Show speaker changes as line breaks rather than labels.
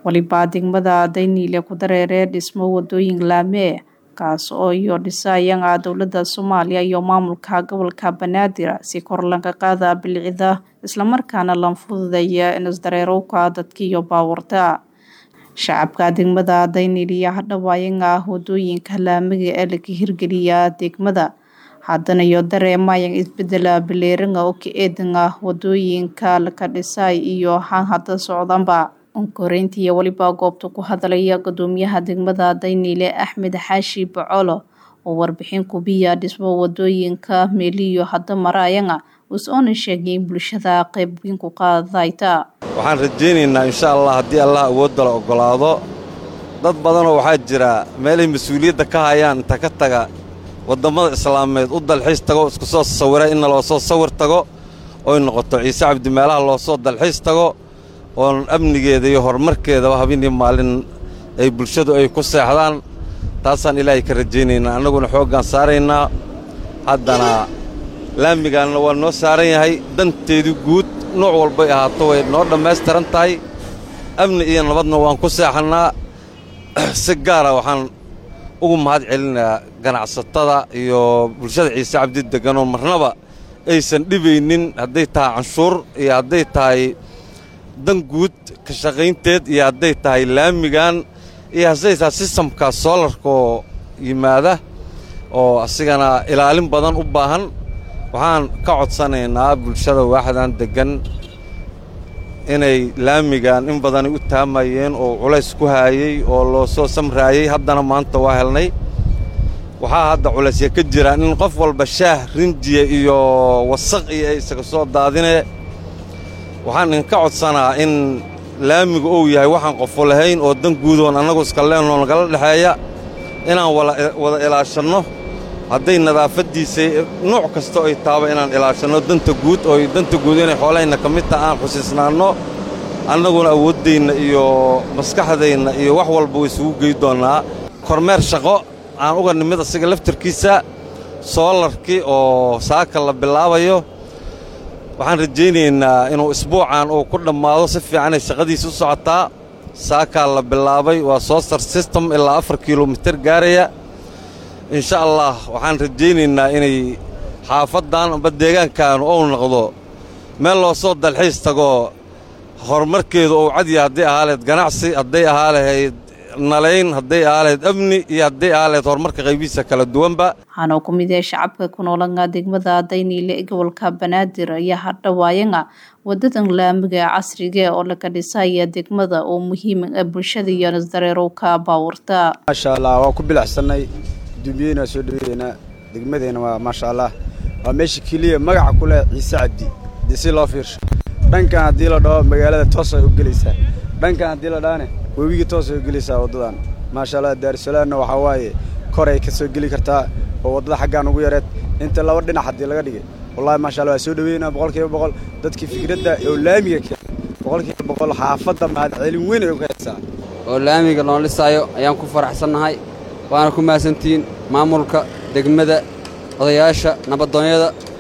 walibaa degmada dayniile ku dareeree dhismo wadooyin laamee kaas oo iyo dhisaayanga dowladda soomaaliya iyo maamulka gobolka banaadir si kor laga qaada bilicida islamarkaana lan fududaya inisdareerowka dadka iyo baawarta shacabka degmada dayniiliya hadhawaayanga wadooyinka laamiga ee laga hirgeliya degmada haddana iyo dareemayan isbedela bileeranga oo ka eedanga wadooyinka laka dhisaay iyo han hadda socdanba onkoreyntii weliba goobta ku hadlaya gudoomiyaha degmada dayniile axmed xaashi bacolo oo warbixin kubiya dhismo wadooyinka meeliyo hadda maraayanga us-oona sheegay in bulshada qayb weyn ku qaadayta
waxaan rajaynaynaa insha allah haddii allah awoodda la oggolaado dad badanoo waxaa jira meelay mas-uuliyadda ka hayaan inta ka taga waddammada islaameed u dalxiis tago isku soo sawira inna loo soo sawir tago oy noqoto ciise cabdi meelaha loo soo dalxiis tago oon amnigeeda iyo horumarkeedaba habeenii maalin ay bulshadu ay ku seexdaan taasaan ilaahay ka rajaynaynaa annaguna xooggaan saaraynaa haddana laamigaanna waa noo saaran yahay danteedii guud nooc walbay ahaato way noo dhammaystiran tahay amni iyo nabadna waan ku seexannaa si gaara waxaan ugu mahad celinayaa ganacsatada iyo bulshada ciise cabdi degganoo marnaba aysan dhibaynin hadday tahay canshuur iyo hadday tahay dan guud ka shaqaynteed iyo hadday tahay laamigan iyo hadday tahay sistamka soolarkaoo yimaada oo asigana ilaalin badan u baahan waxaan ka codsanaynaa bulshada waaxdan deggan inay laamigan in badanay u taamayeen oo culays ku haayey oo loo soo samraayey haddana maanta waa helnay waxaa hadda culaysya ka jiraan in qof walba shaah rinjiya iyo wasaq iyo ay isaga soo daadinee waxaan idinka codsanaa in laamigu uu yahay waxaan qofo lahayn oo dan guudoon annagu iska leenoo nagala dhexeeya inaan wada ilaashanno hadday nadaafaddiisa nuuc kasta ay taaba inaan ilaashanno danta guud oo danta guud inay xoolahayna ka mid taha aan xusiisnaanno annaguna awooddayna iyo maskaxdayna iyo wax walba way isugu gey doonnaa kormeer shaqo aan uga nimid asiga laftarkiisa soolarkii oo saaka la bilaabayo waxaan rajaynaynaa inuu isbuucan uu ku dhammaado si fiicanay shaqadiisa u socotaa saakaa la bilaabay waa soosar sistem ilaa afar kilomitir gaaraya insha allah waxaan rajaynaynaa inay xaafaddan amba deegaankaanu ou noqdo meel loo soo dalxiis tago horumarkeedu uu cadya hadday ahaa lahayd ganacsi hadday ahaa lahayd nalayn hadday ahaa lahayd amni iyo hadday ahaa lahayd horumarka qaybihiisa kala duwanba
waxaana ku mid yahay shacabka ku noolanga degmada dayniile ee gobolka banaadir ayaa hadhawaayanga wadadan laamiga casriga oo laga dhisaya degmada oo muhiim ah bulshada iyo nasdareerowka baawarta
maasha allah waa ku bilacsannay dumbiyeyna soo dhaweeyeynaa degmadeenna waa maasha allah waa meesha keliya magaca ku leh ciise cabdi dee si loo fiirsho dhankan haddii la dhaho magaalada toos ay u gelaysaa dhankan haddii la dhahane webigii toos ay u gelaysaa waddadan maasha allah daarusalaamna waxaa waaye koray ka soo geli kartaa oo waddada xaggaan ugu yareed inta laba dhinac haddii laga dhigay wallahi maasha allah waa soo dhaweynaa boqol kiiba boqol dadkii fikradda oo laamiga keen boqol kiiba boqol xaafadda mahad celin weyn ay uga haysaa
oo laamiga loo dhisaayo ayaan ku faraxsannahay waana ku mahadsantihiin maamulka degmada odayaasha nabadoonyada